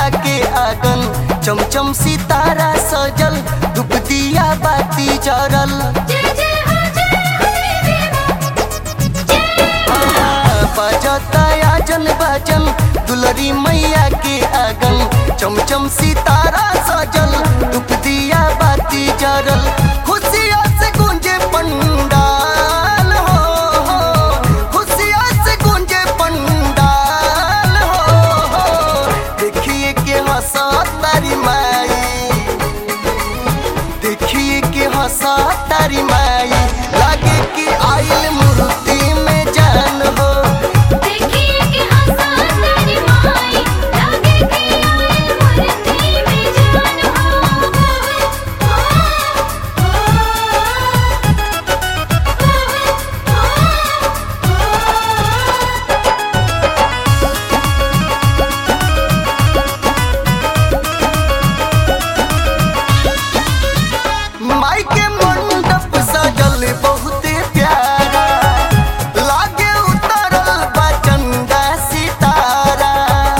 के आंगन चमचम सितारा सजल धूप दिया बाती जरल जय जय हो जय हो देवी माँ बजता आजन बाजन दुलरी मैया के आंगन चमचम सितारा सजल धूप दिया बाती जरल खुशिया से गूंजे पंडाल हो खुशिया से गूंजे पंडाल हो देखिए के हंसा तारी माई देखिए के हंसा तारी माई लागे कि आइल मूर्ति में जान हो देखिए कि हंसा तेरी माई लागे कि आए मूर्ति में जान हो माई के मंडप सजल बहुते प्यारा लागे उतरल बा चंदा सितारा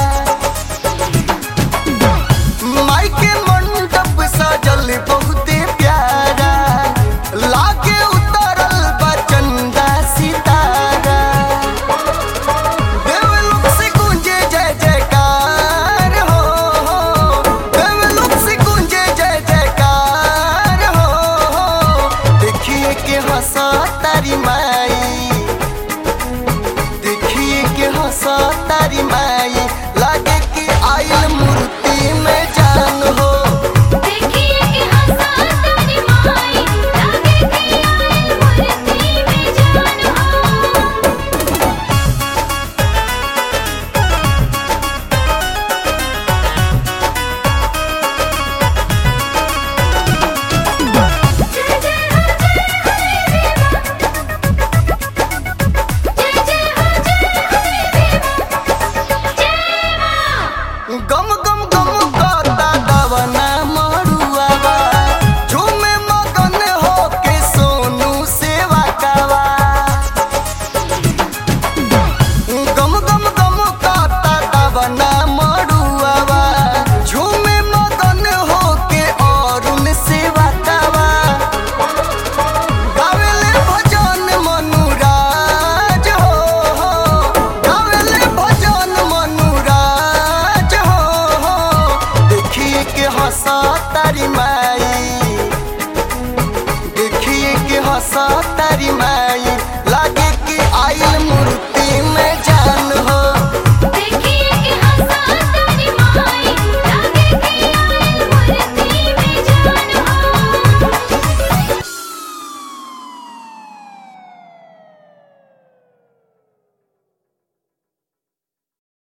माई के मंडप सजल बहुते प्यारा लागे उतरल बा चंदा सितारा देवलोक से गूंजे जय जयकार हो देवलोक से गूंजे जय जयकार हो देखिए के हंसा तारी माई देखिए के हंसा तारी माई लागे कि आइल मूर्ति में जान हो देखिए कि हंसा तेरी माई लागे कि आए मूर्ति में जान हो जय जय हो जय हो देवी माँ जय जय हो जय हो देवी माँ जय माँ गम गम गम करता दवना मरुआवा झूमे मगन हो के सोनू सेवा कावा गम गम गम करता दवना मरुआवा झूमे मगन हो के अरुण सेवा कावा गावेले भजन मनुराज हो गावेले भजन मनुराज हो देखिए के हंसा तारी माँ